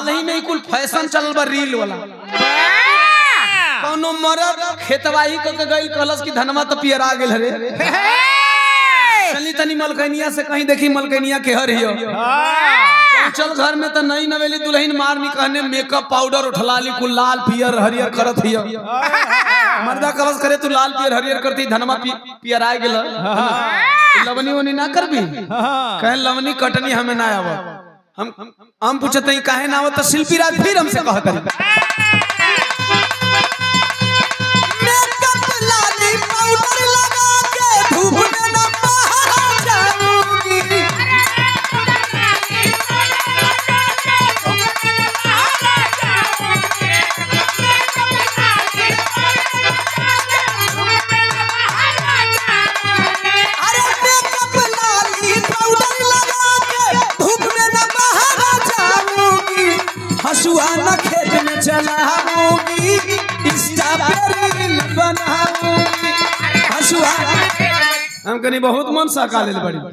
हाल ही में ही कुल फैशन चलल बा रील वाला कौनो मरद खेतवाही क के गइल कहलस कि धनमा तो पियरा गेल रे चली तनी मलकनिया से कहीं देखी मलकनिया के हर हियो चल घर में तो नहीं नवेली दुल्हन मार नी कहने मेकअप पाउडर उठलाली कुल लाल पियर हरियर करत हियो मर्दा कलस करे तू लाल पियर हरियर करती धनमा पि, पियरा गेल लवनी वनी ना करबी कहे लवनी कटनी हमें ना आव हम हम पूछते हैं काहे ना आवत तो शिल्पी राज फिर हमसे कहत मेकअप लाली पाउडर लगा के धूप में न बाहर जाऊंगी अरे मेकअप लाली पाउडर लगा के धूप में न बाहर जाऊंगी हसुआ न खेत में चलाऊंगी इंस्टा पे रील बनाऊंगी हसुआ हम कनी बहुत मन सहका लेल बड़ी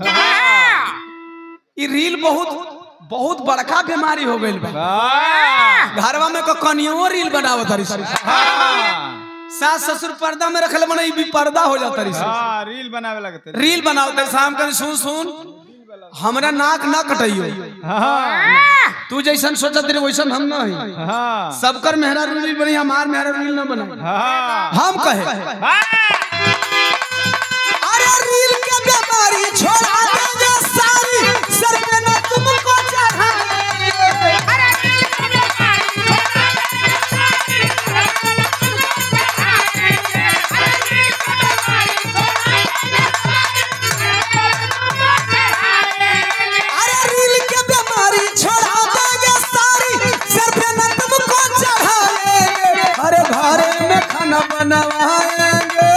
ई रील बहुत बहुत बड़का बीमारी हो गइल बा घरवा में कनियो रील बनावत हरी सास ससुर पर्दा में रखले बने ई भी पर्दा हो जाता रही हाँ रील बनावे लगते रील बनावत हरी शाम कनी सुन सुन हमरा नाक ना कटइयो हाँ तू जैसन सोचत रही वैसन हम ना हई हाँ सबकर मेहरा रील बनी हमार मेहरा रील ना बना हाँ हम कहे अरे रील के बीमारी छोड़ा देंगे सारी सर पे न तुमको चढ़ाएंगे अरे रील के बीमारी छोड़ा देंगे सारी सर पे न तुमको चढ़ाएंगे अरे घरे में खाना बनवाएंगे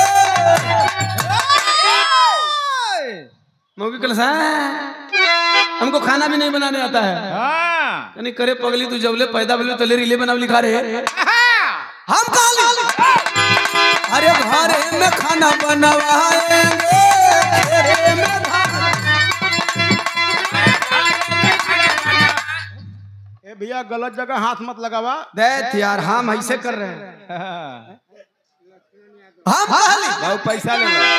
मौकी कल हमको खाना भी नहीं बनाने आता है हाँ यानी करे पगली तू जबले पैदा भले तले रीले बनाव लिखा रहे हम काली अरे घरे में खाना बनवाएंगे घेरे में खाना ए भैया गलत जगह हाथ मत लगावा देख यार हम ऐसे कर रहे हैं हाँ। हम काली बहुत पैसा ले लो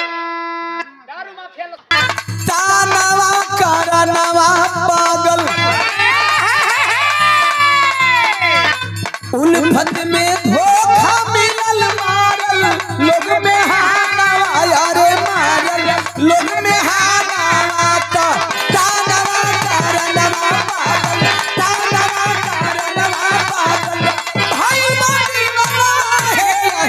तानवा करनवा पागल उल्फत में धोखा मिलल मारल लोग में हानवा यारे मारल लोग में हानवा तो तानवा करनवा पागल तानवा करनवा पागल भाई बाकी है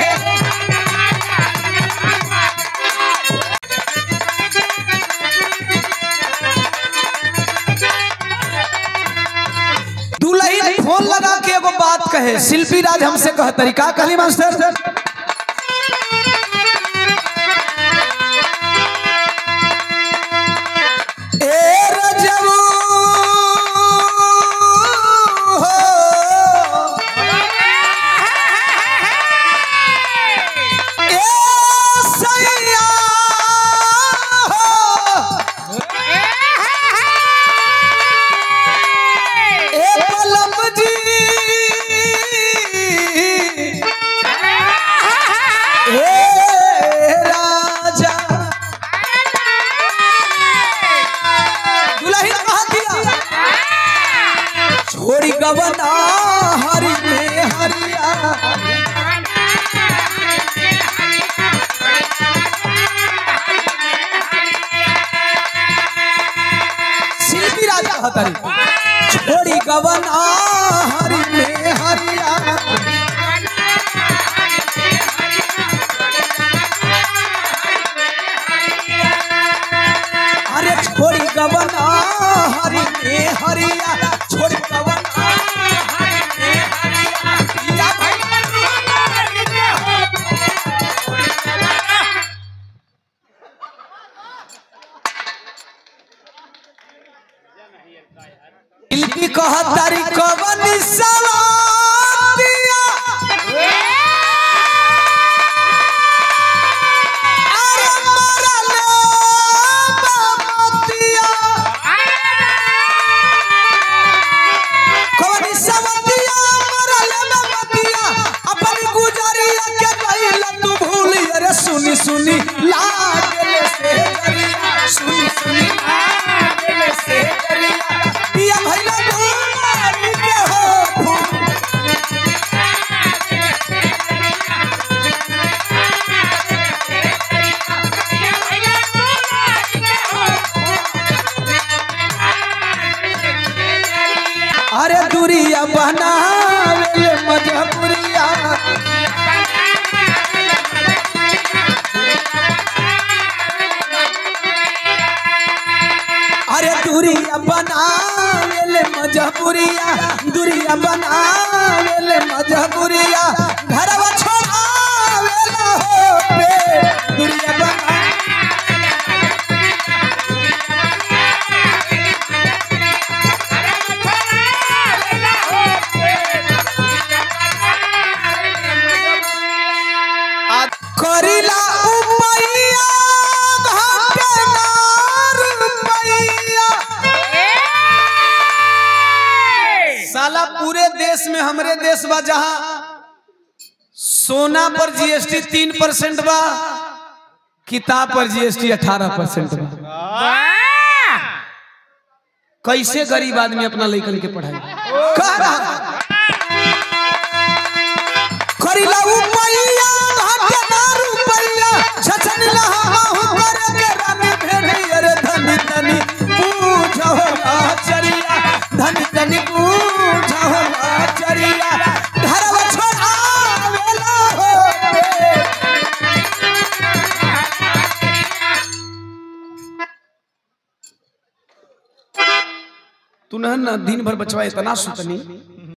दुल्हन फोन लगा के एगो बात कहे शिल्पी राज हमसे कह तरीका कहली मास्टर ए रजबू हो ए सैया हो ए पलम जी ए राजा दुल्हन कहा दिया छोड़ी गवना हरि में हरिया शिल्पी राजा हतरी छोड़ी गवना हरि में हरिया अरे छोड़ी गवना हरि में हरिया छोड़ी गवना हरि में हरिया या भाई शिल्पी कहतारी कवन सवार दूरिया बनावे मजबूरिया अरे दूरिया बनावे मजबूरिया दूरिया बनावे मजबूरिया घरवा छोड़ावे हो पे दूरिया बना करिला उपैया घाटे नार रुपैया साला पूरे देश में हमरे देश बा जहाँ सोना पर जीएसटी तीन परसेंट बा किताब पर जीएसटी अठारह परसेंट बा कैसे गरीब आदमी अपना लइकन के पढ़ाई कह रहा करिला उपैया घाटे नार रुपैया छछन लहाहु करे के रानी भेड़ी अरे धनी धनी पूछो आचरिया धनी धनी पूछो आचरिया घरवा छोड़ावेला हो पे तू न ना दिन भर बचवा इतना सुतनी